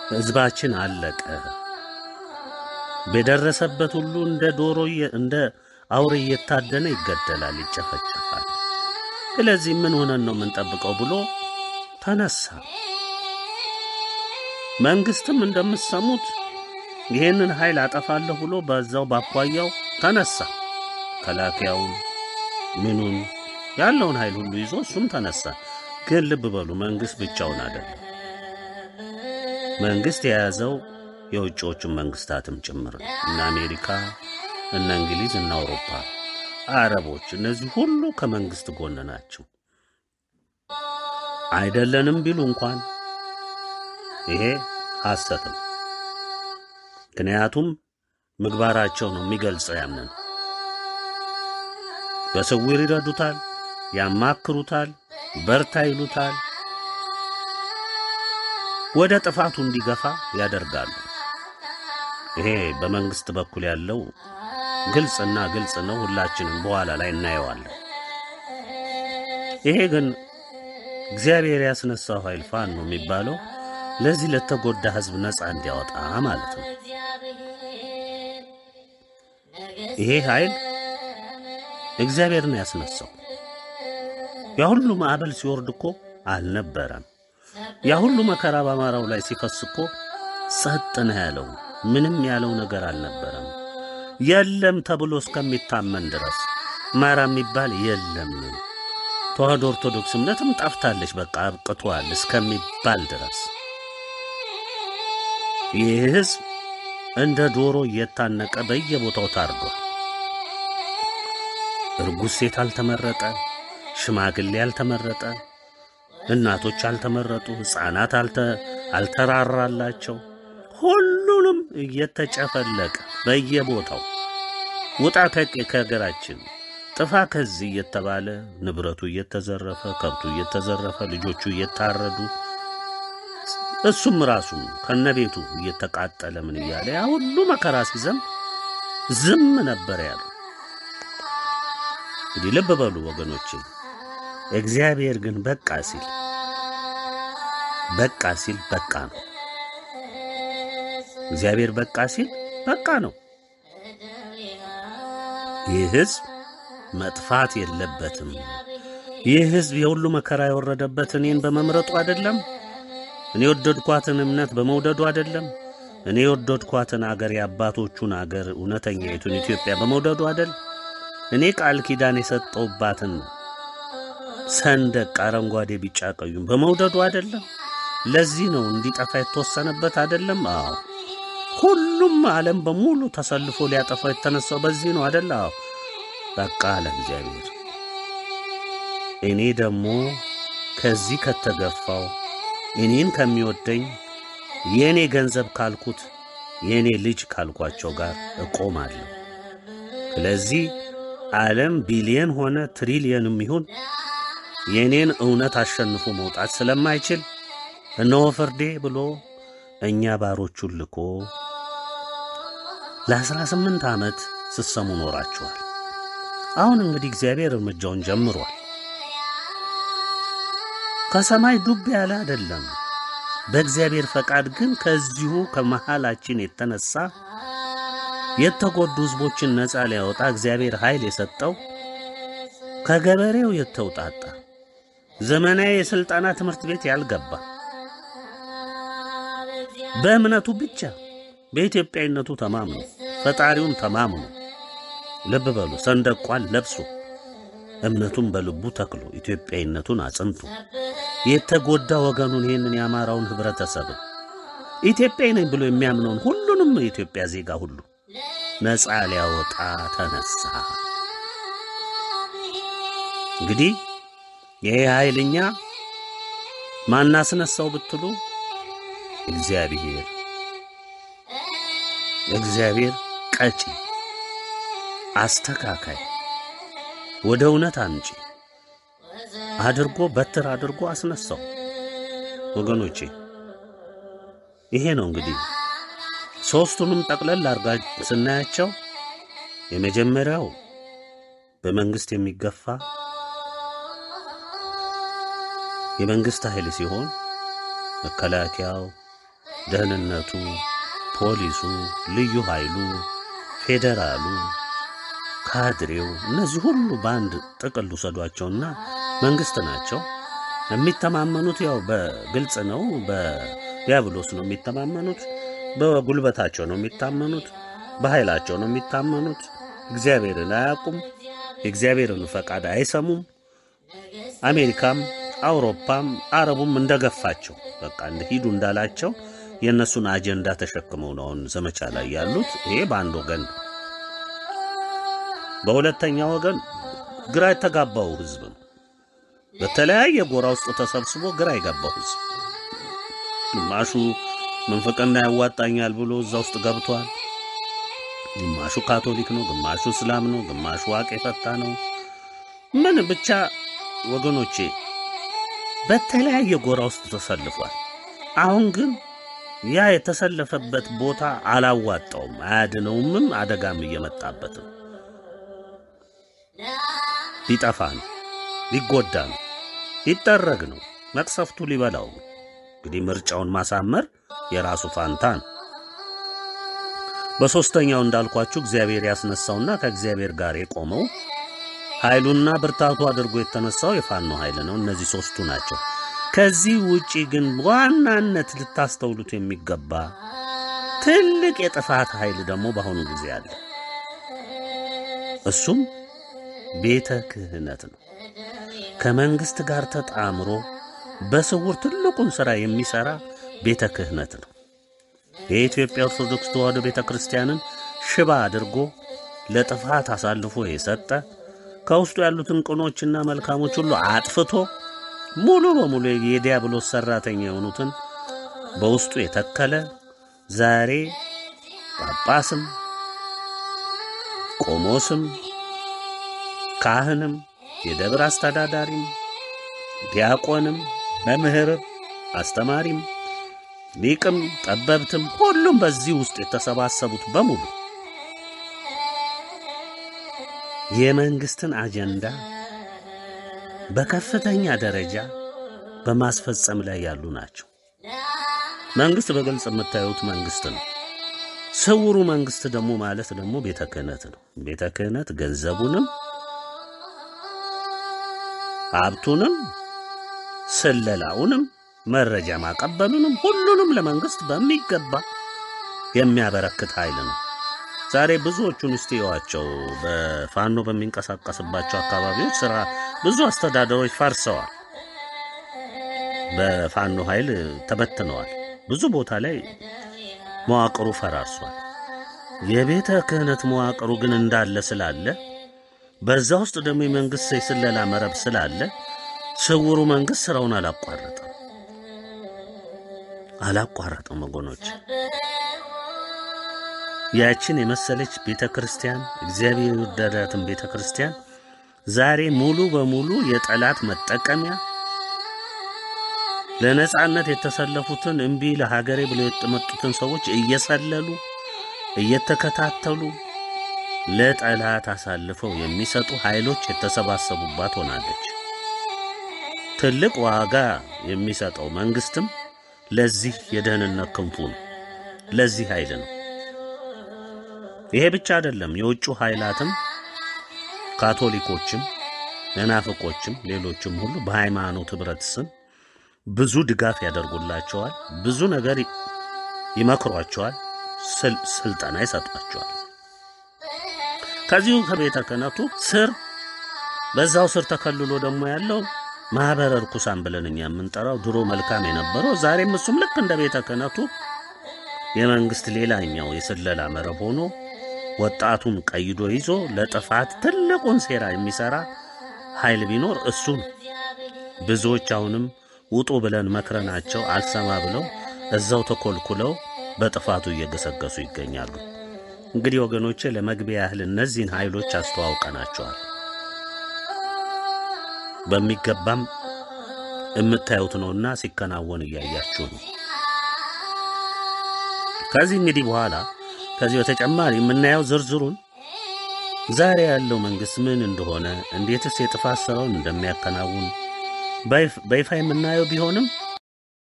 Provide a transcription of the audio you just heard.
ሕዝባችን አለቀ። በደረሰበት ሁሉ እንደ ዶሮ እየ- እንደ አውሬ እየታደነ ይገደላል፣ ይጨፈጨፋል። ስለዚህ ምን ሆነን ነው የምንጠብቀው ብሎ ተነሳ። መንግስትም እንደምትሰሙት ይህንን ኃይል አጠፋለሁ ብሎ በዛው ባኳያው ተነሳ። ከላኪያውን ምኑን ያለውን ኃይል ሁሉ ይዞ እሱም ተነሳ። ግን ልብ በሉ መንግስት ብቻውን አይደለም። መንግስት የያዘው የውጭዎቹን መንግስታትም ጭምር ነው። እነ አሜሪካ፣ እነ እንግሊዝ፣ እነ አውሮፓ፣ አረቦች እነዚህ ሁሉ ከመንግስት ጎን ናቸው። አይደለንም ቢሉ እንኳን ይሄ ሐሰት ነው። ምክንያቱም ምግባራቸው ነው የሚገልጸው ያንን በስውር ይረዱታል፣ ያማክሩታል፣ በርታ ይሉታል፣ ወደ ጥፋቱ እንዲገፋ ያደርጋሉ። ይሄ በመንግስት በኩል ያለው ግልጽና ግልጽ ነው። ሁላችንም በኋላ ላይ እናየዋለን። ይሄ ግን እግዚአብሔር ያስነሳው ኃይል ፋኖ ነው የሚባለው ለዚህ ለተጎዳ ህዝብ ነፃ እንዲያወጣ ማለት ነው። ይሄ ኃይል እግዚአብሔር ነው ያስነሳው። ያ ሁሉ ማዕበል ሲወርድ እኮ አልነበረም። ያ ሁሉ መከራ በአማራው ላይ ሲፈስ እኮ ጸጥ ነው ያለው። ምንም ያለው ነገር አልነበረም። የለም ተብሎ እስከሚታመን ድረስ አማራ የሚባል የለም፣ ተዋህዶ ኦርቶዶክስ እምነትም ጠፍታለች፣ በቃ አብቅቷል እስከሚባል ድረስ ይህ ህዝብ እንደ ዶሮ እየታነቀ በየቦታው ታርዷል። እርጉዝ ሴት አልተመረጠ፣ ሽማግሌ አልተመረጠ፣ እናቶች አልተመረጡ፣ ሕፃናት አልተ አልተራራላቸው። ሁሉንም እየተጨፈለቀ በየቦታው ውጣ ከቄ ከሀገራችን ጥፋ ከዚህ እየተባለ ንብረቱ እየተዘረፈ ከብቱ እየተዘረፈ ልጆቹ እየታረዱ እሱም ራሱ ከነቤቱ እየተቃጠለ ምን እያለ ያ ሁሉ መከራ ሲዘም ዝም ነበር ያለው። እንግዲህ ልብ በሉ ወገኖቼ፣ እግዚአብሔር ግን በቃ ሲል በቃ ሲል በቃ ነው። እግዚአብሔር በቃ ሲል በቃ ነው። ይህ ህዝብ መጥፋት የለበትም። ይህ ህዝብ የሁሉ መከራ የወረደበት እኔን በመምረጡ አይደለም። እኔ የወደድኳትን እምነት በመውደዱ አይደለም። እኔ የወደድኳትን አገር የአባቶቹን አገር እውነተኛይቱን ኢትዮጵያ በመውደዱ አይደል። እኔ ቃል ኪዳን የሰጠውባትን ሰንደቅ አረንጓዴ፣ ቢጫ ቀዩን በመውደዱ አይደለም። ለዚህ ነው እንዲጠፋ የተወሰነበት አይደለም። አዎ ሁሉም ዓለም በሙሉ ተሰልፎ ሊያጠፋው የተነሳው በዚህ ነው አይደል? አዎ በቃ አለ እግዚአብሔር። እኔ ደግሞ ከዚህ ከተገፋው እኔን ከሚወደኝ የእኔ ገንዘብ ካልኩት የእኔ ልጅ ካልኳቸው ጋር እቆማለሁ። ስለዚህ ዓለም ቢሊየን ሆነ ትሪሊየንም ይሁን የእኔን እውነት አሸንፎ መውጣት ስለማይችል እነሆ ፍርዴ ብሎ እኛ ባሮቹን ልኮ ለአስራ ስምንት ዓመት ስትሰሙ ኖራችኋል። አሁን እንግዲህ እግዚአብሔር እርምጃውን ጀምሯል። ከሰማይ ዱብ ያለ አይደለም። በእግዚአብሔር ፈቃድ ግን ከዚሁ ከመሃላችን የተነሳ የተጎዱ ሕዝቦችን ነፃ ሊያወጣ እግዚአብሔር ኃይል የሰጠው ከገበሬው የተውጣጣ ዘመናዊ የሥልጠና ትምህርት ቤት ያልገባ በእምነቱ ብቻ በኢትዮጵያዊነቱ ተማምኖ ፈጣሪውን ተማምኖ ልብ በሉ ሰንደቋን ለብሶ እምነቱን በልቡ ተክሎ ኢትዮጵያዊነቱን አጽንቶ የተጎዳ ወገኑን ይህንን የአማራውን ህብረተሰብ ኢትዮጵያዊ ነኝ ብሎ የሚያምነውን ሁሉንም የኢትዮጵያ ዜጋ ሁሉ ነፃ ሊያወጣ ተነሳ። እንግዲህ ይህ ኃይልኛ ማናስነሳው ብትሉ እግዚአብሔር እግዚአብሔር ቀጪ፣ አስተካካይ፣ ወደ እውነት አምጪ አድርጎ በትር አድርጎ አስነሳው። ወገኖቼ ይሄ ነው እንግዲህ ሦስቱንም ጠቅለል አርጋ ስናያቸው የመጀመሪያው በመንግስት የሚገፋ የመንግስት ኃይል ሲሆን መከላከያው፣ ደህንነቱ፣ ፖሊሱ፣ ልዩ ኃይሉ፣ ፌዴራሉ፣ ካድሬው እነዚህ ሁሉ በአንድ ጥቅል ውሰዷቸውና መንግስት ናቸው። የሚተማመኑት ያው በግልጽ ነው፣ በዲያብሎስ ነው የሚተማመኑት። በጉልበታቸው ነው የሚታመኑት፣ በኃይላቸው ነው የሚታመኑት። እግዚአብሔርን አያውቁም፣ የእግዚአብሔርን ፈቃድ አይሰሙም። አሜሪካም አውሮፓም አረቡም እንደገፋቸው በቃ እንደ ሂዱ እንዳላቸው የእነሱን አጀንዳ ተሸክመው ነው አሁን ዘመቻ ላይ ያሉት። ይሄ በአንድ ወገን ነው። በሁለተኛ ወገን ግራ የተጋባው ህዝብ ነው። በተለያየ ጎራ ውስጥ ተሰብስቦ ግራ የገባው ህዝብ ግማሹ ምንፍቅና ያዋጣኛል ብሎ እዛ ውስጥ ገብቷል። ግማሹ ካቶሊክ ነው፣ ግማሹ እስላም ነው፣ ግማሹ ዋቄ ፈታ ነው። ምን ብቻ ወገኖቼ በተለያየ ጎራ ውስጥ ተሰልፏል። አሁን ግን ያ የተሰለፈበት ቦታ አላዋጣውም፣ አያድነውምም፣ አደጋም እየመጣበት ነው። ሊጠፋ ነው፣ ሊጎዳ ነው፣ ሊጠረግ ነው፣ መቅሰፍቱ ሊበላው ነው። እንግዲህ ምርጫውን ማሳመር የራሱ ፋንታ ነው። በሦስተኛው እንዳልኳችሁ እግዚአብሔር ያስነሳውና ከእግዚአብሔር ጋር የቆመው ኃይሉና ብርታቱ አድርጎ የተነሳው የፋኖ ኃይል ነው። እነዚህ ሦስቱ ናቸው። ከዚህ ውጪ ግን በዋናነት ልታስተውሉት የሚገባ ትልቅ የጥፋት ኃይል ደግሞ በአሁኑ ጊዜ አለ። እሱም ቤተ ክህነት ነው። ከመንግሥት ጋር ተጣምሮ በስውር ትልቁን ሥራ የሚሠራ ቤተ ክህነት ነው። የኢትዮጵያ ኦርቶዶክስ ተዋሕዶ ቤተ ክርስቲያንን ሽባ አድርጎ ለጥፋት አሳልፎ የሰጠ ከውስጡ ያሉትን ቅኖችና መልካሞች ሁሉ አጥፍቶ ሙሉ በሙሉ የዲያብሎስ ሠራተኛ የሆኑትን በውስጡ የተከለ ዛሬ ጳጳስም ቆሞስም ካህንም የደብር አስተዳዳሪም ዲያቆንም መምህርም አስተማሪም ሊቅም ጠበብትም ሁሉም በዚህ ውስጥ የተሰባሰቡት በሙሉ የመንግስትን አጀንዳ በከፍተኛ ደረጃ በማስፈጸም ላይ ያሉ ናቸው። መንግስት በግልጽ የምታዩት መንግስት ነው። ስውሩ መንግስት ደግሞ ማለት ደግሞ ቤተ ክህነት ነው። ቤተ ክህነት ገንዘቡንም ሀብቱንም ስለላውንም መረጃ ማቀበሉንም ሁሉንም ለመንግስት በሚገባ የሚያበረክት ኃይል ነው። ዛሬ ብዙዎቹን እስቲ እዩዋቸው። በፋኖ በሚንቀሳቀስባቸው አካባቢዎች ስራ ብዙ አስተዳደሮች ፈርሰዋል፣ በፋኖ ኃይል ተበትነዋል። ብዙ ቦታ ላይ መዋቅሩ ፈራርሷል። የቤተ ክህነት መዋቅሩ ግን እንዳለ ስላለ በዛ ውስጥ ደግሞ የመንግስት የስለላ መረብ ስላለ ስውሩ መንግስት ስራውን አላቋረጠም አላቋረጠም። ወገኖች ያችን የመሰለች ቤተ ክርስቲያን እግዚአብሔር የወደዳትን ቤተ ክርስቲያን ዛሬ ሙሉ በሙሉ የጠላት መጠቀሚያ ለነጻነት የተሰለፉትን እምቢ ለሀገሬ ብለው የተመጡትን ሰዎች እየሰለሉ እየተከታተሉ ለጠላት አሳልፈው የሚሰጡ ኃይሎች የተሰባሰቡባት ሆናለች። ትልቅ ዋጋ የሚሰጠው መንግስትም ለዚህ የደህንነት ክንፉ ነው፣ ለዚህ ኃይል ነው። ይሄ ብቻ አይደለም። የውጭ ኃይላትም ካቶሊኮችም፣ መናፍቆችም፣ ሌሎችም ሁሉ በሃይማኖት ህብረት ስም ብዙ ድጋፍ ያደርጉላቸዋል፣ ብዙ ነገር ይመክሯቸዋል፣ ስልጠና ይሰጧቸዋል። ከዚሁ ከቤተ ክህነቱ ስር በዛው ስር ተከልሎ ደግሞ ያለው ማኅበረ ርኩሳን ብለን እኛ የምንጠራው ድሮ መልካም የነበረው ዛሬም እሱም ልክ እንደ ቤተ ክህነቱ የመንግሥት ሌላኛው የስለላ መረብ ሆኖ ወጣቱን ቀይዶ ይዞ ለጥፋት ትልቁን ሴራ የሚሠራ ኃይል ቢኖር እሱ ነው። ብዙዎች አሁንም ውጡ ብለን መክረናቸው አልሰማ ብለው እዛው ተኮልኩለው በጥፋቱ እየገሰገሱ ይገኛሉ። እንግዲህ ወገኖቼ ለመግቢያ ያህል እነዚህን ኃይሎች አስተዋውቀናቸዋል። በሚገባም የምታዩት ነውና ሲከናወን እያያችሁ ነው። ከዚህ እንግዲህ በኋላ ከዚህ በተጨማሪ የምናየው ዝርዝሩን ዛሬ ያለው መንግስት ምን እንደሆነ እንዴትስ የጥፋት ስራውን እንደሚያከናውን በይፋ የምናየው ቢሆንም